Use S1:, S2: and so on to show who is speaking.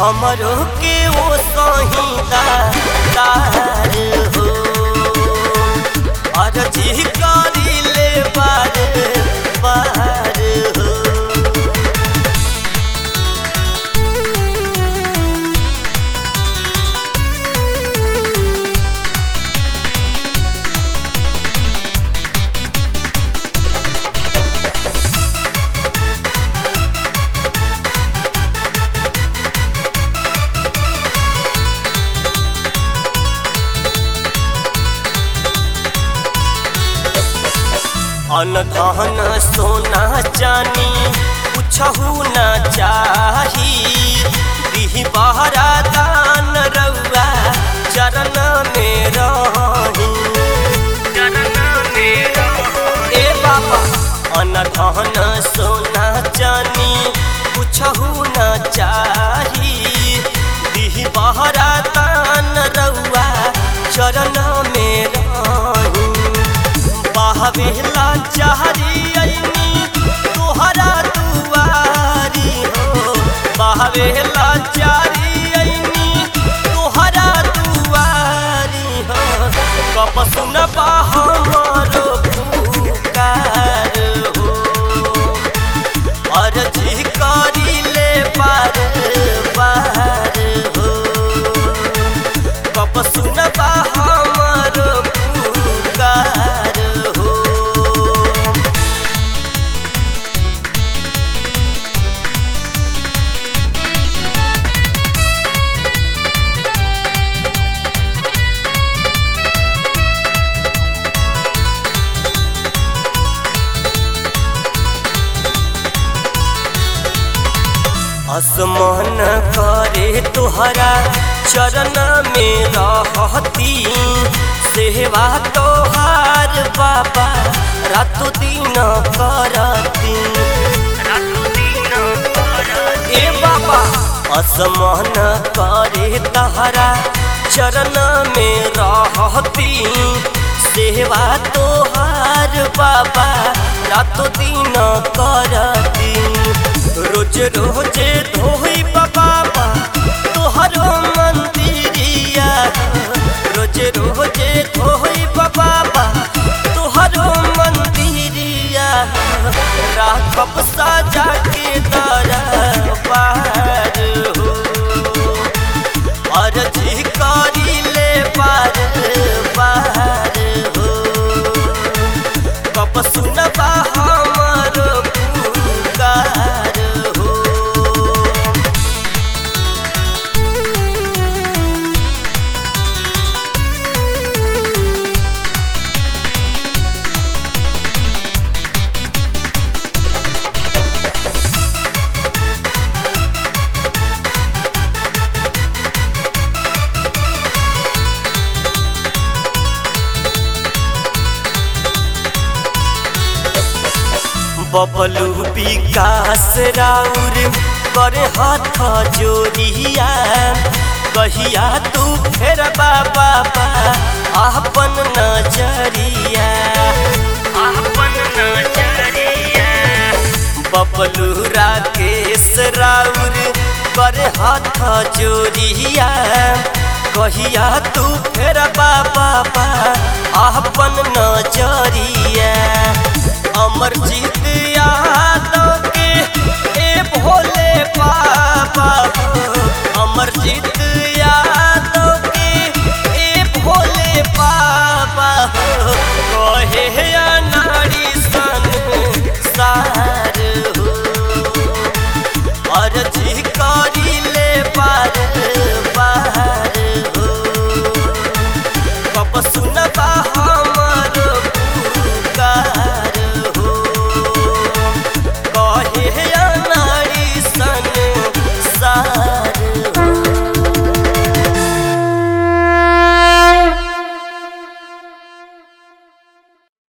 S1: हमरो के ओ सहिदा तार हो अर्जी करी ले बार बार हो अनधन सोना चानी कुछहु न चाही दिही बहरा दान रउआ चरण में रही ए बाबा अनधन सोना चानी कुछहु न चाही दिही बहरा दान रउआ चरण में रही बहवेला चाहरी अइनी तोहरा दुआरी हो बहवेला चारी अइनी तोहरा दुआरी हो कप सुनबा हमरो पुकार हो अर्जी करी ले पार पार हो कप सुनबा हमरो पुकार हो आसमान करे तोहरा चरण में रहती सेवा तोहार बाबा रातो दिन करती ए बाबा आसमान करे तोहरा चरण में रहती सेवा तोहार बाबा रातो दिन करती रोज रोज धोई बाबा तोहरो मंदिरिया रोज रोज धोई बाबा तोहरो मंदिरिया राखब साजा के दरबार हो अर्जी करी ले पार पार हो कब सुनबा हमरो पुकार हो बबलू विकास राउर करे हाथ जोड़िया कहिया तू फेर बाबा अपन नजरिया अपन नजरिया बबलू राकेश राउर करे हाथ जोड़िया कहिया तू फेर बाबा अपन नजरिया अमर जीत